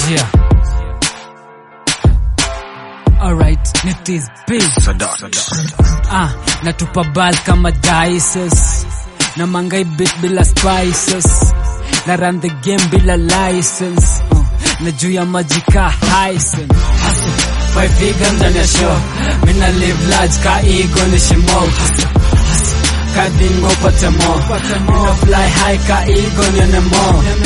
Yeah. Alright, it is big. Ah, natupa ball kama dices. Na mangai beat bila spices. Na run the game bila license. Uh, na juu ya maji ka Hyson. Hustle. Five figure ndani ya show. Mina live large ka ego ni shimo. Hustle. Hustle. Ka dingo pate mo. Mina fly high ka ego nyene mo.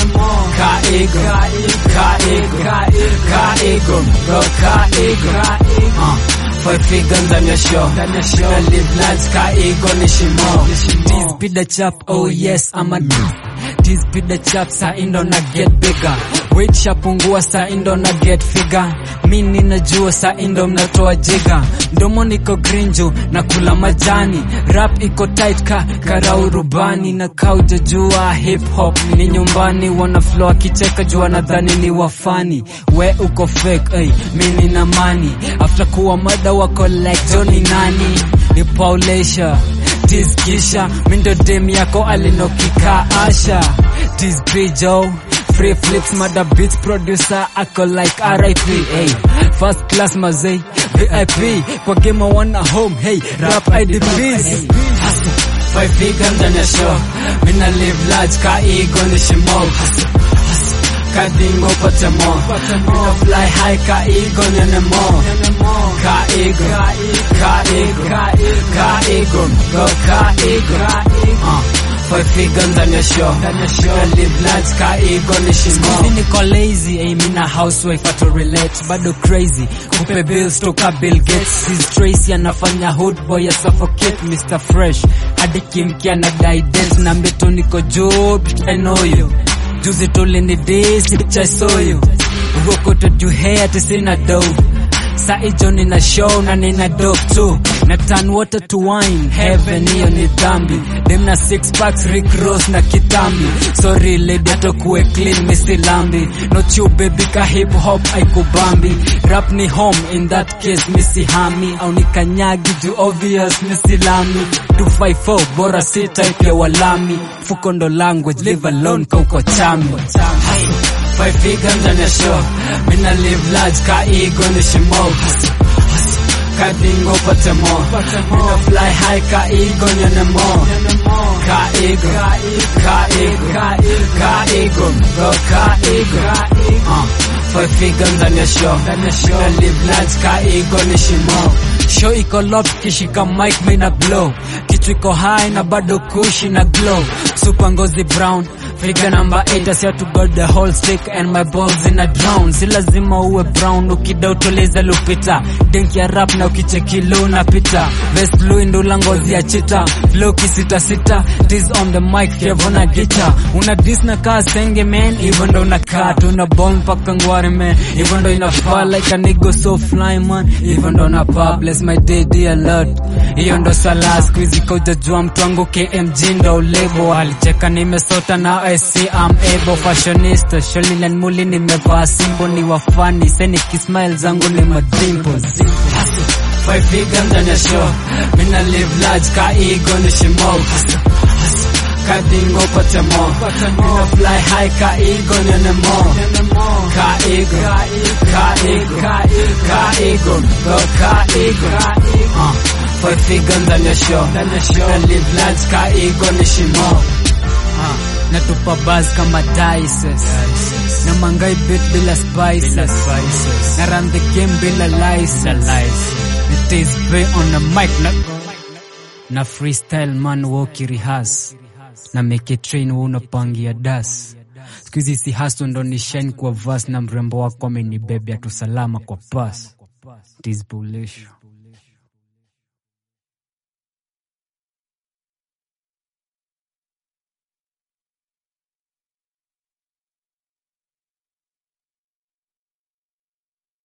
Ka ego. Ka ego. Ka ego. Bro, ka ego. Uh. Five figure ndani ya show. Mina live large ka ego ni shimo. This be the chap, oh yes, I'm a This be the chap, sa indo na get bigger. Weight shapungua sa indo na get figure. Mi ninajua sa indo mnatoa jiga. Ndomo niko grinju na kula majani. Rap iko tight ka karau rubani na kauja jua hip hop ni nyumbani. Wana flow akicheka jua nadhani ni wafani. We uko fake, ay, mi nina money. After kuwa mada wako like Johnny nani. Ni Paulesha tiskisha mindo dem yako alinokika asha tisbijo free flips mada beats producer ako like rip hey. first class mazei vip kwa game wana home hey rap idps Hustle. five figure ndani ya show mina live large ka ego ni shimo Hustle. Hustle. ka dingo pate mo mina fly high ka ego nyene mo ka ego ka ego ka ego go ka ego uh. Five figure ndani ya show Mina live large ka ego ni shimo Mimi niko lazy ay mina housewife ato relate bado crazy kupe bills toka Bill Gates Sis Tracy anafanya hood boy ya suffocate Mr Fresh hadi kimkia na die dance na mbeto niko job I know you Juzi tulini disi cha soyo Urokoto juu hair tisina dough Sa ijo nina show na nina dope too Na turn water to wine Heaven hiyo ni dhambi Dem na six packs Rick Ross na kitambi Sorry lady atokuwe clean misi lambi Not you baby ka hip hop aikubambi Rap ni home in that case misi hami Au ni kanyagi juu obvious misi lami 254 bora si type ya walami Fuko ndo language live alone kauko chami Hustle. Five figure ndani ya show Mina live large ka ego ni shimo Hustle, hustle. Ka dingo pate mo Mina fly high ka ego nyene mo Ka ego Ka ego Ka ego Bro ka ego uh. Five figure ndani ya show Mina live large ka ego ni shimo Show iko locked kishika mic mina blow Kichwa iko high na bado kushi na glow Super ngozi brown Figure number 8 asia to got the whole stick and my balls in a drown Si lazima uwe brown ukida utoleza lupita Denk ya rap na ukicheki low na pita Vest blue ndula ngozi ya chita Flow kisita sita Tiz on the mic fiavona gita Una dis na kaa senge man Hivyo ndo unakaa Tuna ball mpaka ngware man Hivyo ndo inafaa like a nigga so fly man Hivyo ndo napa bless my day dear lord Hiyo ndo sala squeezy koja jua mtu wangu KMG ndo lebo Alicheka nimesota na I see I'm able fashionista Sholilan muli nimevaa simbo ni wafani Seni kismile zangu ni madimples Hustle. Five figure ndani ya show Mina live large ka ego ni shimo Hustle. Hustle. Ka dingo pate mo Mina fly high ka ego nyene mo Ka ego Ka ego Ka ego Go ka ego uh. Five figure ndani ya show Mina live large ka ego ni shimo Ah, natupa buzz kama dices na mangai beat bila spices na run the game bila license it is way on the mic na, na freestyle man woki rehearse na make it train wa unapangia das siku hizi si haso ndo ni shine kwa verse na mrembo wako amenibebea tu salama kwa pass it is bullish